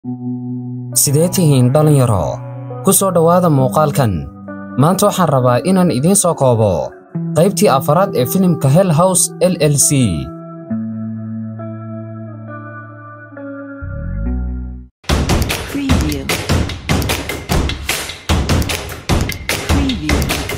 sidee tihiin dhallinyaro ku soo dhowaada muuqaalkan maanta waxaan rabaa inaan idiin soo koobo qaybtii afaraad ee filimka hell house l l c Preview. Preview.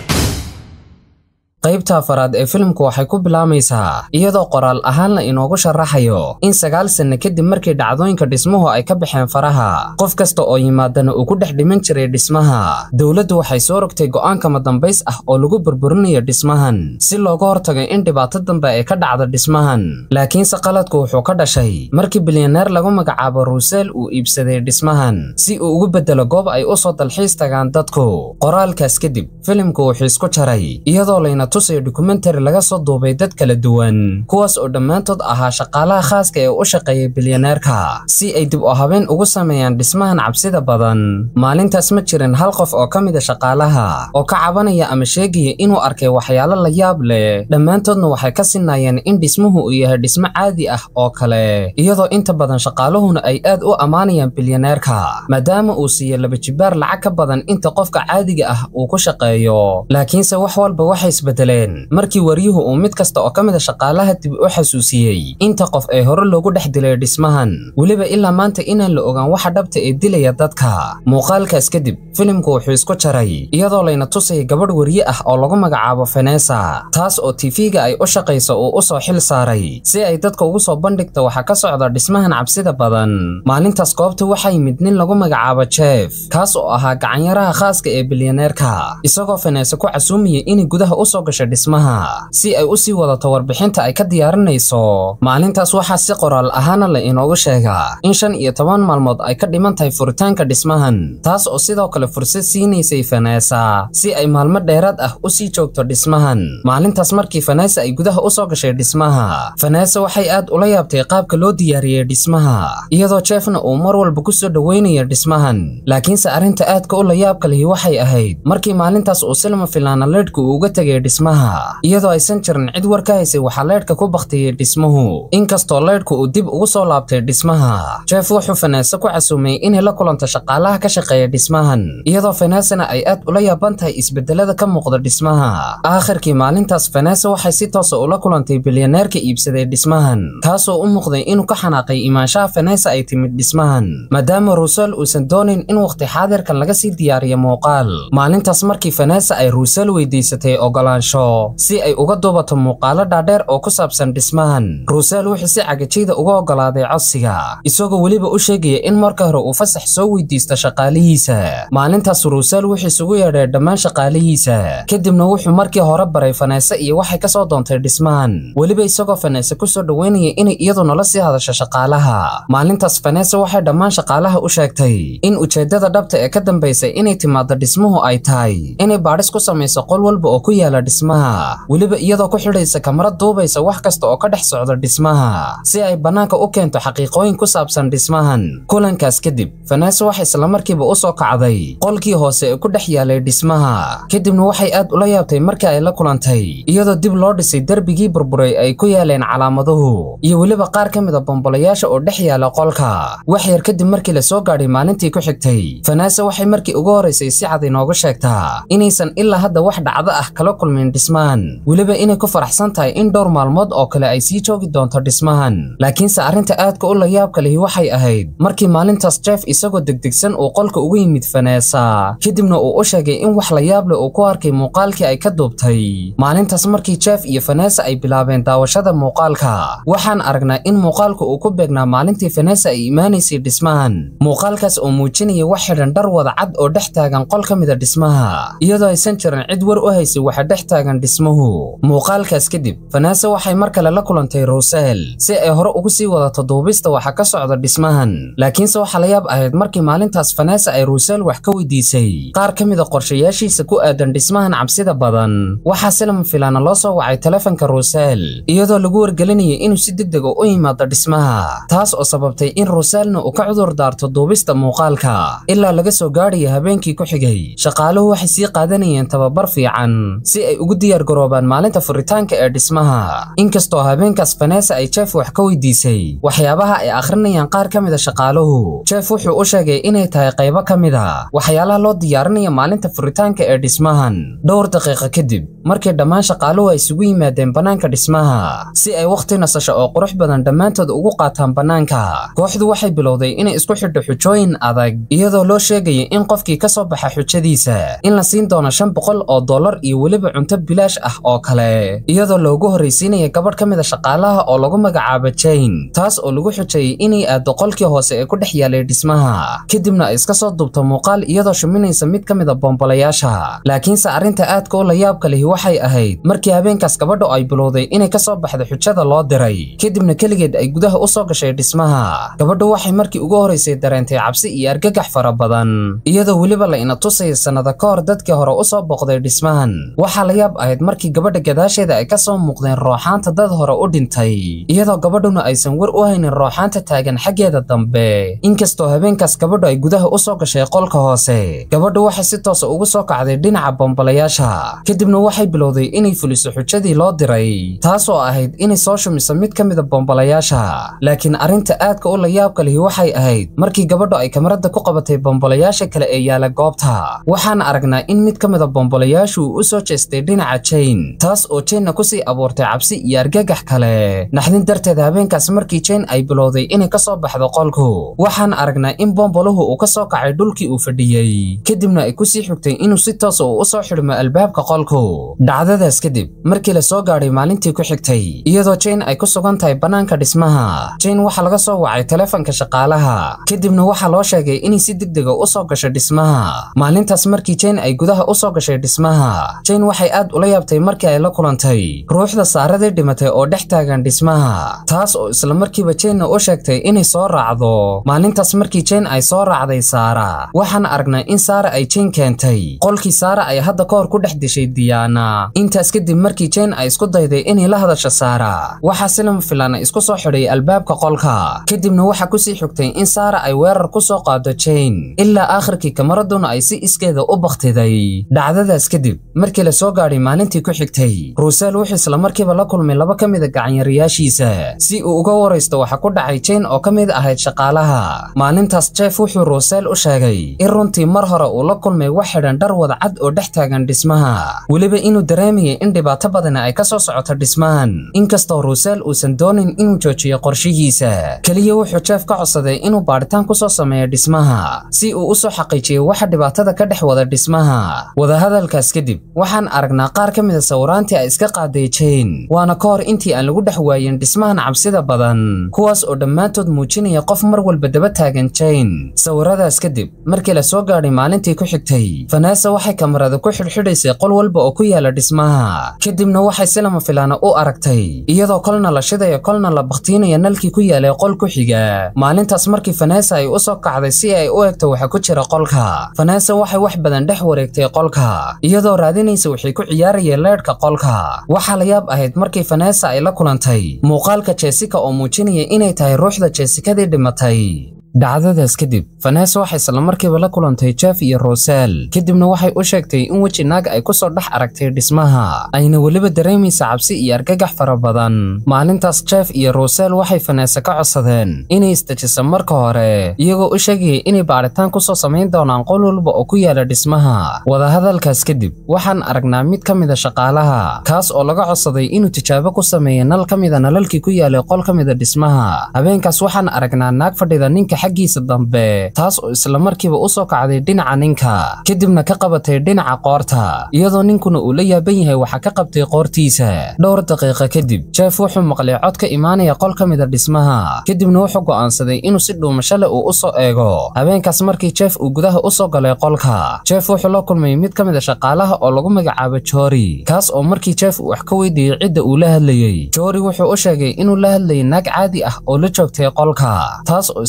qaybta afaraad ee filimku waxay ku bilaamaysaa iyadoo qoraal ahaan la inoogu sharaxayo in sagaal sanno kadib markii dhacdooyinka dhismuhu ay ka baxeen faraha qof kasta oo yimaadana uu ku dhex dhiman jiray dhismaha dowladdu waxay soo rogtay go'aankama dambays ah oo lagu burburinayo dhismahan si looga hortago in dhibaato dambe ay ka dhacdo dhismahan laakiinse qaladku wuxuu ka dhashay markii bilyaneer lagu magacaabo ruuseel uu iibsaday dhismahan si uu ugu beddelo goob ay u soo dalxiis tagaan dadku qoraalkaas kadib filimku wuxuu isku jaray iyadoo layna tusayo dokumentari laga soo duubay dad kala duwan kuwaas oo dhammaantood ahaa shaqaalaha khaaska ee u shaqeeyay bilyaneerka si ay dib u habeen ugu sameeyaan dhismahan cabsida badan maalintaas ma jirin hal qof oo ka mida shaqaalaha oo ka cabanaya ama sheegaya inuu arkay waxyaalo la yaab leh dhammaantoodna waxay ka sinayeen in dhismuhu uu yahay dhismo caadi ah oo kale iyadoo inta badan shaqaaluhuna ay aad u ammaanayaan bilyaneerka maadaama uu siiyo laba jibaar lacag ka badan inta qofka caadiga ah uu ku shaqeeyo laakiinse wax walba waxay isbedeleen markii waryuhu uu mid kasta oo ka mid a shaqaalaha dib u xasuusiyey inta qof ee hore loogu dhex dilay dhismahan weliba ilaa maanta inaan la ogaan waxa dhabta ee dilaya dadka muuqaalkaas kadib filimku wuxuu isku jaray iyadoo layna tusaya gabadh warye ah oo lagu magacaabo fenesa taas oo tifiga ay u shaqayso uu u soo xil saaray si ay dadka ugu soo bandhigto waxa ka socda dhismahan cabsida badan maalintaas goobta waxaa yimid nin lagu magacaabo jeef kaas oo ahaa gacanyaraha khaaska ee bilyaneerka isagoo fenesa ku casuumaya inay gudaha u soo gasho dhismaha si ay u sii wadato warbixinta ay ka diyaarinayso maalintaas waxaa si qoraal ahaana la inoogu sheegaa in shan iyo toban maalmood ay ka dhiman tahay furitaanka dhismahan taas oo sidoo kale fursad siinaysay fenesa si ay maalmo dheeraad ah u sii joogto dhismahan maalintaas markii fenesa ay gudaha u soo gashay dhismaha fenesa waxay aad ula yaabtay qaabka loo diyaariyey dhismaha iyadoo jeefna uu mar walba ku soo dhoweynayo dhismahan laakiinse arrinta aadka u la yaabka lihi waxay ahayd markii maalintaas uu silma filaana leedhka uu uga tegay dhismaha iyadoo aysan jirin cid war ka haysay waxaa leedhka ku baktiyey dhismuhu inkastoo leedhku uu dib ugu soo laabtay dhismaha jeef wuxuu fenesa ku casuumay inay la kulanto shaqaalaha ka shaqeeya dhismahan iyadoo fenesana ay aad ula yaaban tahay isbedelada ka muuqda dhismaha aakhirkii maalintaas fenesa waxay si toosa ula kulantay bilyaneerka iibsaday dhismahan kaasoo u muuqday inuu ka xanaaqay imaanshaha fenesa ay timid dhismahan maadaama ruusel uusan doonayn in waqti xaadirkan laga sii diyaariyo muuqaal maalintaas markii fenesa ay ruusel weydiisatay ogolaansho si ay uga duubato muuqaalo dhaadheer oo ku saabsan dhismahan ruusel wuxuu si cagajayda uga ogolaaday codsiga isagoo weliba u sheegaya in marka hore uu fasax soo weydiisto shaqaalihiisa maalintaas ruusel wuxuu isugu yeedhay dhammaan shaqaalihiisa kadibna wuxuu markii hore baray fenese iyo waxay ka soo doontay dhismahan weliba isagoo fenese ku soo dhoweynaya inay iyadu nala sii hadasho shaqaalaha maalintaas fenese waxay dhammaan shaqaalaha u sheegtay in ujeeddada dhabta ee ka dambaysay inay timaado dhismuhu ay tahay inay baadhis ku samayso qol walba oo ku yaala dhismaha weliba iyadoo ku xidhaysa kamarad duubaysa wax kasta oo ka dhex socda dhismaha si ay bannaanka u keento xaqiiqooyin ku saabsan dhismahan kulankaas kadib fenese waxay islamarkiiba u soo kacday qolkii hoose ee ku dhex yaalay dhismaha kadibna waxay aad ula yaabtay markii ay la kulantay iyadoo dib loo dhisay derbigii burburay ay ku yaaleen calaamaduhu iyo weliba qaar ka mid a bombolayaasha oo dhex yaala qolka wax yar kadib markii la soo gaadhay maalintii ku xigtay fenese waxay markii ugu horeysay si cad inoogu sheegtaa inaysan ilaa hadda wax dhacdo ah kala kulmin dhismahan weliba inay ku faraxsan tahay in dhowr maalmood oo kale ay sii joogi doonto dhismahan laakiinse arrinta aadka u la yaabka lihi waxay ahayd markii maalintaas jeef isagoo degdegsan uu qolka ugu yimid fenesa kadibna uu u sheegay in wax la yaab leh uu ku arkay muuqaalkii ay ka duubtay maalintaas markii jeef iyo fenesa ay bilaabeen daawashada muuqaalka waxaan aragnaa in muuqaalku uu ku beegnaa maalintii fenesa ay imaanaysay dhismahan muuqaalkaas oo muujinaya wax xidhan dhar wada cad oo dhex taagan qol ka mida dhismaha iyadoo aysan jirin cid war u haysay waxa dhex taagan dhismuhu muuqaalkaas kadib fenesa waxay mar kale la kulantay ruusel si ay hore ugu sii wadato duubista waxa ka socda dhismahan laakiinse waxaa la yaab ahayd markii maalintaas fenesa ay ruusel wax ka weydiisay qaar ka mida qorshayaashiisa ku aadan dhismahan cabsida badan waxaa silama filaana loo soo wacay telefonka ruusel iyadoo lagu wargelinaya inuu si degdeg u yimaado dhismaha taas oo sababtay in ruuselna uu ka cudur daarto duubista muuqaalka ilaa laga soo gaadhaya habeenkii ku xigay shaqaaluhu waxay sii qaadanayeen tababar fiican si ay ugu ugu diyaar garoobaan maalinta furitaanka ee dhismaha inkastoo habeenkaas vanessa ay jeef wax ka weydiisay waxyaabaha ay akhrinayaan qaar ka mid a shaqaaluhu jeef wuxuu u sheegay inay tahay qaybo ka mid a waxyaalaha loo diyaarinaya maalinta furitaanka ee dhismahan dhowr daqiiqo kadib markii dhammaan shaqaaluhu ay isugu yimaadeen bannaanka dhismaha si ay wakhti nasasho oo qurux badan dhammaantood ugu qaataan bannaanka kooxdu waxay bilowday inay isku xidho xujooyin adag iyadoo loo sheegaya in qofkii ka soo baxa xujadiisa in la siin doono shan boqol oo dollar iyo weliba cunto bilaash ah oo kale iyadoo loogu horraysiinaya gabadh ka mid a shaqaalaha oo lagu magacaabo jane taas oo lagu xujeeyey inay aaddo qolkii hoose ee ku dhex yaalay dhismaha kadibna ay iska soo duubto muuqaal iyadoo shuminaysa mid ka mid a bombolayaasha laakiinse arrinta aadka u layaabka lihi waxay ahayd markii habeenkaas gabadhu ay bilowday inay ka soo baxdo xujada loo diray kadibna keligeed ay gudaha u soo gashay dhismaha gabadhu waxay markii ugu horraysay dareentay cabsi iyo argagax fara badan iyadoo weliba la ina tusaya sannada ka hor dadkii hore u soo booqday dhismahan waxaa la yaab ahayd markii gabadha gadaasheeda ay ka soo muuqdeen rooxaanta dad hore u dhintay iyadoo gabadhuna aysan war u haynin rooxaanta taagan xaggeeda dambe inkastoo habeenkaas gabadhu ay gudaha u soo gashay qolka hoose gabadhu waxay si toosa ugu soo kacday dhinaca bombolayaasha kadibna waxay bilowday inay fuliso xujadii loo diray taas oo ahayd inay soo shumiso mid ka mida bombolayaasha laakiin arrinta aadka u layaabka lihi waxay ahayd markii gabadhu ay kamarada ku qabatay bombolayaasha kale ee yaala goobta waxaan aragnaa in mid ka mida bombolayaashu uu u soo jeestay dhinaca jane taas oo janena kusii abuurtay cabsi iyo argagax kale naxdin darteed habeenkaas markii jane ay bilowday inay ka soo baxdo qolku waxaan aragnaa in bomboluhu uu ka soo kacay dhulkii uu fadhiyey kadibna ay kusii xigtay inuu si toosa uu u soo xidhmo albaabka qolku dhacdadaas kadib markii la soo gaadhay maalintii ku xigtay iyadoo jane ay ku sugan tahay bannaanka dhismaha jane waxaa laga soo wacay telefonka shaqaalaha kadibna waxaa loo sheegay inay si degdega u soo gasho dhismaha maalintaas markii jane ay gudaha u soo gashay dhismaha jane waxay aad ula yaabtay markii ay la kulantay ruuxda saaradii dhimatay oo dhex taagan dhismaha taas oo isla markiiba janena u sheegtay inay soo raacdo maalintaas markii jane ay soo raacday saara waxaan aragnaa in saara ay jane keentay qolkii saara ay hadda ka hor ku dhex dishay diyaana intaas kadib markii jane ay isku dayday inay la hadasho saara waxaa silama filaana isku soo xidhay albaabka qolka kadibna waxaa kusii xigtay in saara ay weerar ku soo qaado jane ilaa aakhirkii kamaraduna ay si iskeeda u bakhtiday dhacdadaas kadib markii la soo gaadhay maalintii ku xigtay ruusel wuxuu isla markiiba la kulmay laba ka mid a gacanyarayaashiisa si uu uga waraysto waxa ku dhacay jane oo ka mid ahayd shaqaalaha maalintaas jeef wuxuu ruusel u sheegay in runtii mar hore uu la kulmay wax xidhan dhar wada cad oo dhex taagan dhismaha weliba inuu dareemayay in dhibaato badani ay ka soo socoto dhismahan inkastoo ruusel uusan doonin inuu joojiyo qorshihiisa keliya wuxuu jeef ka codsaday inuu baadhitaan ku soo sameeyo dhismaha si uu u soo xaqiijiyo waxa dhibaatada ka dhex wada dhismaha wadahadalkaas kadib waxaan aragnaa qaar ka mid a sawiraantii ay iska qaaday jane waana ka hor intii aan lagu dhex waayin dhismahan cabsida badan kuwaas oo dhammaantood muujinaya qof mar walba daba taagan jane sawiradaas kadib markii la soo gaadhay maalintii ku xigtay vanessa waxay kamarada ku xidhxidhaysay qol walba oo ku yaala dhismaha kadibna waxay si lama filaana u aragtay iyadoo kolna la shidayo kolna la bakhtiinaya nalkii ku yaalay qol ku xiga maalintaas markii vanessa ay u soo kacday si ay u egto waxa ku jira qolka vanessa waxay wax badan dhex wareegtay qolka iyadoo raadinaysa waxay ku ciyaarayeen leedhka qolka waxaa la yaab ahayd markii vanessa ay la kulantay muuqaalka jessica oo muujinaya inay tahay ruuxda jessikadii dhimatay dhacdadaas kadib vanessa waxay isla markiiba la kulantay jeff iyo rosel kadibna waxay u sheegtay in weji naag ay ku soo dhex aragtay dhismaha ayna weliba dareemaysa cabsi iyo argagax fara badan maalintaas jeff iyo rosel waxay vanessa ka codsadeen inay istajiso marka hore iyagoo u sheegayay inay baadhitaan ku soo samayn doonaan qol walba oo ku yaala dhismaha wadahadalkaas kadib waxaan aragnaa mid ka mid a shaqaalaha kaas oo laga codsaday inuu tijaabo ku sameeyo nal ka mid a nalalkii ku yaalay qol ka mid a dhismaha habeenkaas waxaan aragnaa naag fadhida ninka xaggiisa dambe taas oo isla markiiba u soo kacday dhinaca ninka kadibna ka qabatay dhinaca qoorta iyadoo ninkuna uu la yaaban yahay waxa ka qabtay qoortiisa dhowr daqiiqo kadib jeef wuxuu maqlay cod ka imaanaya qol ka mid a dhismaha kadibna wuxuu go'aansaday inuu si dhuumasho leh uu u soo eego habeenkaas markii jeef uu gudaha u soo galay qolka jeef wuxuu la kulmay mid ka mid a shaqaalaha oo lagu magacaabo joori kaas oo markii jeef uu wax ka weydiiyey cidda uu la hadlayey joori wuxuu u sheegay inuu la hadlayay naag caadi ah oo la joogtay qolka taas oo isla markii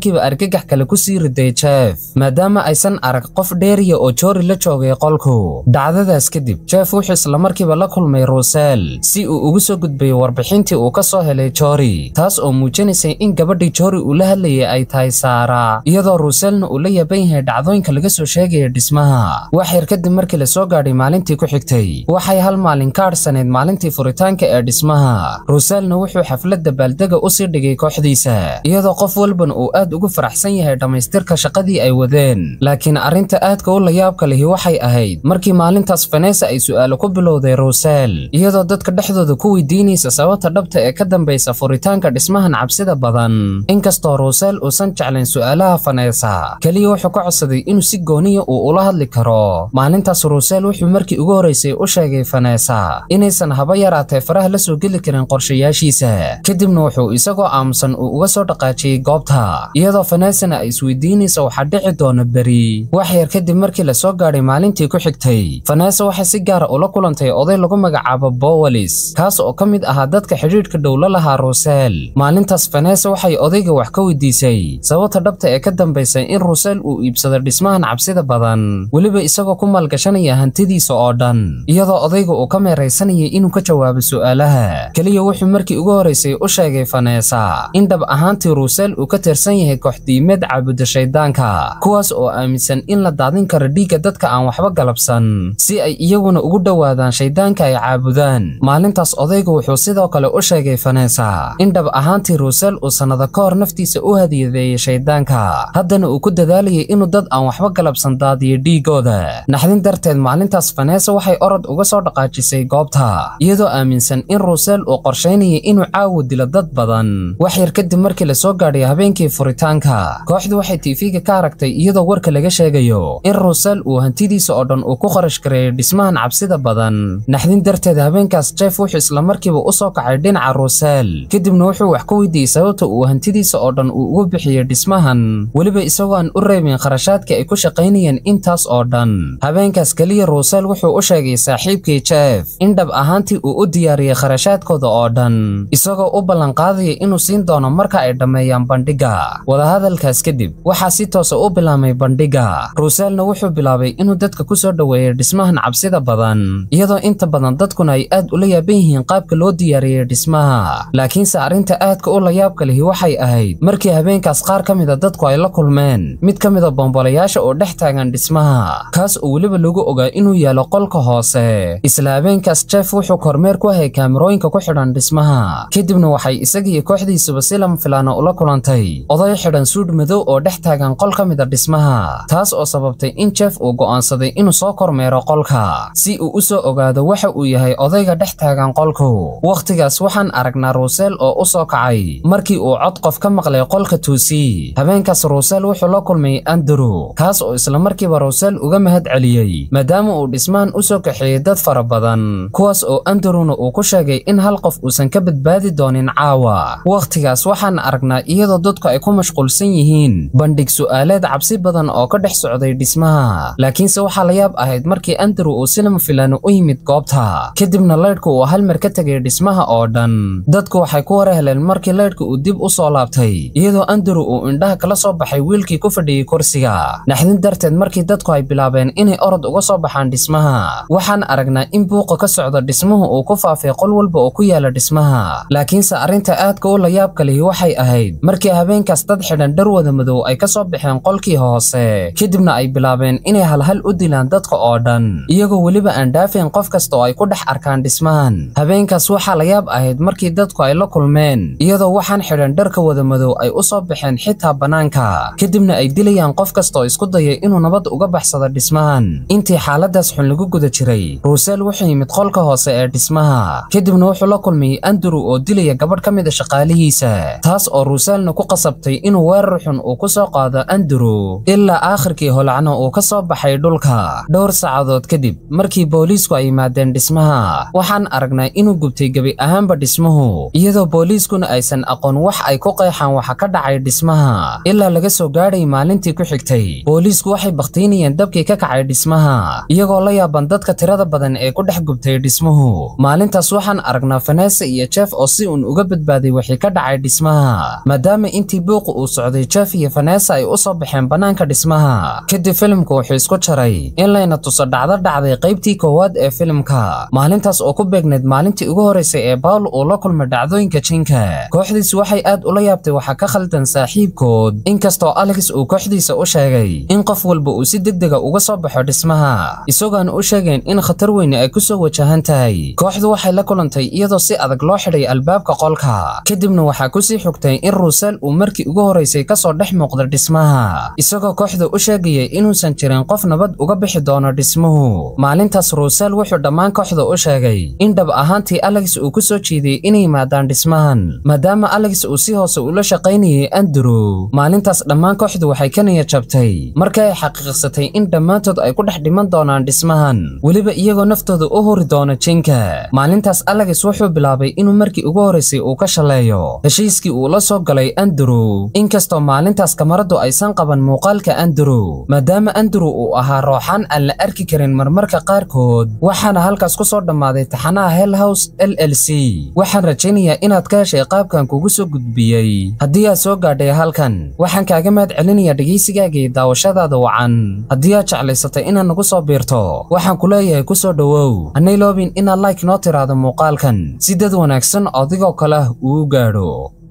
markiiba argagax kale ku sii riday jeef maadaama aysan arag qof dheeriya oo joori la joogay qolku dhacdadaas kadib jeef wuxuu isla markiiba la kulmay ruusel si uu ugu soo gudbayo warbixintii uu ka soo helay joori taas oo muujinaysay in gabadhii joori uu la hadlayay ay tahay saara iyadoo ruuselna uu la yaaban yahay dhacdooyinka laga soo sheegaya dhismaha wax yar kadib markii la soo gaadhay maalintii ku xigtay waxay hal maalin ka adhsanayd maalintii furitaanka ee dhismaha ruuselna wuxuu xafladda baaldega u sii dhigay kooxdiisa iyadoo qof walbana uu aad ugu faraxsan yahay dhammaystirka shaqadii ay wadeen laakiin arrinta aadka u layaabka lihi waxay ahayd markii maalintaas fanesa ay su'aalo ku bilowday ruusel iyadoo dadka dhexdooda ku weydiinaysa sababta dhabta ee ka dambaysa furitaanka dhismahan cabsida badan inkastoo ruusel uusan jeclayn su'aalaha fanesa keliya wuxuu ka codsaday inuu si gooniya uu ula hadli karo maalintaas ruusel wuxuu markii ugu horraysay u sheegay fanesa inaysan haba yaraatee faraha la soo geli karin qorshayaashiisa kadibna wuxuu isagoo aamusan uu uga soo dhaqaajiyey goobta iyadoo fanesana ay isweydiinaysa waxaa dhici doona beri wax yar kadib markii la soo gaadhay maalintii ku xigtay fanesa waxay si gaara ula kulantay oday lagu magacaabo bowalis kaas oo ka mid ahaa dadka xidhiidhka dhowla lahaa ruusel maalintaas fanesa waxay odayga wax ka weydiisay sababta dhabta ee ka dambaysa in ruusel uu iibsado dhismahan cabsida badan weliba isagoo ku maalgashanaya hantidiisa oo dhan iyadoo odayga uu ka meeraysanayay inuu ka jawaabo su'aalaha keliya wuxuu markii ugu horraysay u sheegay fanesa in dhab ahaantii ruusel uu ka tirsan yahay kooxdiimeed caabuda shaydaanka kuwaas oo aaminsan in la daadin karo dhiigga dadka aan waxba galabsan si ay iyaguna ugu dhowaadaan shayddaanka ay caabudaan maalintaas odayga wuxuu sidoo kale u sheegay fanesa in dhab ahaantii ruusel uu sannado ka hor naftiisa u hadiyadeeyey shayddaanka haddana uu ku dadaalayay inuu dad aan waxba galabsan daadiyo dhiiggooda naxdin darteed maalintaas fanesa waxay orod uga soo dhaqaajisay goobta iyadoo aaminsan in ruusel uu qorshaynayay inuu caawo dilo dad badan wax yar kadib markii la soo gaadhay habeenkii furitaanka kooxdu waxay tiifiga ka aragtay iyadoo warka laga sheegayo in ruusel uu hantidiisa oo dhan uu ku kharash gareeyay dhismahan cabsida badan naxdin darteed habeenkaas jeef wuxuu isla markiiba u soo kacay dhinaca ruusel kadibna wuxuu wax ka weydiiyey sababta uu hantidiisa oo dhan uu ugu bixiyey dhismahan weliba isagoo aan u reebin kharashaadkii ay ku shaqaynayeen intaas oo dhan habeenkaas keliya ruusel wuxuu u sheegay saaxiibkii jeef in dhab ahaantii uu u diyaariyey kharashaadkooda oo dhan isagoo u ballanqaadaya inuu siin doono marka ay dhammeeyaan bandhigga wadahadalkaas kadib waxaa si toosa u bilaabmay bandhigga ruuselna wuxuu bilaabay inuu dadka ku soo dhoweeyey dhismahan cabsida badan iyadoo inta badan dadkuna ay aad ula yaaban yihiin qaabka loo diyaariyey dhismaha laakiinse arrinta aadka u layaabka lihi waxay ahayd markii habeenkaas qaar ka mida dadku ay la kulmeen mid ka mida bombolayaasha oo dhex taagan dhismaha kaas oo weliba lagu ogaa inuu yaalo qolka hoose isla habeenkaas jeef wuxuu kormeer ku hayay kaamirooyinka ku xidhan dhismaha kadibna waxay isagiiyo kooxdiisuba si lama filaana ula kulantay oday xidhan suudh madow oo dhex taagan qol ka mida dhismaha taas oo sababtay in jeef uu go'aansaday inuu soo kormeero qolka si uu u soo ogaado waxa uu yahay odayga dhex taagan qolku wakhtigaas waxaan aragnaa ruusel oo u soo kacay markii uu cod qof ka maqlay qolka tuusi habeenkaas ruusel wuxuu la kulmay andrew kaas oo isla markiiba ruusel uga mahad celiyey maadaama uu dhismahan u soo kaxeeyey dad fara badan kuwaas oo andrewna uu ku sheegay in hal qof uusan ka badbaadi doonin caawa wakhtigaas waxaan aragnaa iyadoo dadku ay ku mashquulsan yihiin bandhig su'aaleed cabsi badan oo ka dhex socday dhismaha laakiinse waxaa la yaab ahayd markii andrew uu si lama filaano u yimid goobta kadibna laydhku uu hal mar ka tegay dhismaha oo dhan dadku waxay ku wara heleen markii laydhka uu dib u soo laabtay iyadoo andrew uu indhaha kala soo baxay wiilkii ku fadhiyey kursiga naxdin darteed markii dadku ay bilaabeen inay orod uga soo baxaan dhismaha waxaan aragnaa in buuqa ka socda dhismuhu uu ku faafay qol walba oo ku yaala dhismaha laakiinse arrinta aadka u layaabka lihi waxay ahayd markii habeenkaas dad xidhan dhar wada madow ay ka soo baxeen qolkii hoose kadibna ay bilaabeen inay halhal u dilaan dadka oo dhan iyagoo weliba aan dhaafayn qof kasta oo ay ku dhex arkaan dhismahan habeenkaas waxaa la yaab ahayd markii dadku ay la kulmeen iyadoo waxaan xidhan dharka wada madow ay u soo baxeen xitaa bannaanka kadibna ay dilayaan qof kasta oo isku dayay inuu nabad uga baxsado dhismahan intii xaaladaas xun lagu guda jiray ruusel wuxuu yimid qolka hoose ee dhismaha kadibna wuxuu la kulmayey andrew oo dilaya gabadh ka mid a shaqaalihiisa taas oo ruuselna ku qasabtay inuu weerar xun uu ku soo qaado andrew ilaa aakhirkii holacna uu ka soo baxay dhulka dhowr saacadood kadib markii booliisku ay yimaadeen dhismaha waxaan aragnaa inuu gubtay gebi ahaanba dhismuhu iyadoo booliiskuna aysan aqoon wax ay ku qeexaan waxa ka dhacay dhismaha ilaa laga soo gaadhay maalintii ku xigtay booliisku waxay bakhtiinayeen dabkii ka kacay dhismaha iyagoo la yaaban dadka tirada badan ee ku dhex gubtay dhismuhu maalintaas waxaan aragnaa fanesa iyo jeef oo si uun uga badbaaday wixii ka dhacay dhismaha maadaama intii buuqa uu socday jeff iyo vanessa ay u soo baxeen bannaanka dhismaha kadib filimku wuxuu isku jaray in layna tuso dhacdo dhacday qaybtii koowaad ee filimka maalintaas oo ku beegneyd maalintii ugu horeysay ee bawl uu la kulmay dhacdooyinka jinka kooxdiisu waxay aad ula yaabtay waxa ka khaldan saaxiibkood inkastoo alex uu kooxdiisa u sheegay in qof walba uu si degdega uga soo baxo dhismaha isagoona u sheegeen in khatar weyne ay kusoo wajahan tahay kooxdu waxay la kulantay iyadoo si adag loo xidhay albaabka qolka kadibna waxaa kusii xogtay in ruusel uu markii ugu horeysay kasoo dhex muuqda dhismaha isagoo kooxda u sheegayay inuusan jirin qof nabad uga bixi doono dhismuhu maalintaas ruusel wuxuu dhammaan kooxda u sheegay in dhab ahaantii alex uu ku soo jiiday inay yimaadaan dhismahan maadaama alex uu si hoose ula shaqaynayay andrew maalintaas dhammaan kooxdu waxay ka niyad jabtay markii ay xaqiiqsatay in dhammaantood ay ku dhex dhiman doonaan dhismahan weliba iyagoo naftooda u huri doono jinka maalintaas alex wuxuu bilaabay inuu markii ugu horeysay uu ka shaleeyo heshiiskii uu la soo galay andrew inkastoo maalintaas kamaradu aysan qaban muuqaalka andrew maadaama andrew uu ahaa rooxaan aan la arki karin marmarka qaarkood waxaana halkaas ku soo dhammaaday taxanaha hell house l l c waxaan rajaynayaa inaad ka heshay qaabkan kugu soo gudbiyey haddii aad soo gaadhay halkan waxaan kaaga mahad celinayaa dhegaysigaaga iyo daawashadaada wacan haddii aad jeclaysatay inaad nagu soo biirto waxaan ku leeyahay ku soo dhowow hanay loobin inaad like noo tiraahdo muuqaalkan si dad wanaagsan adigoo kale uu gaadho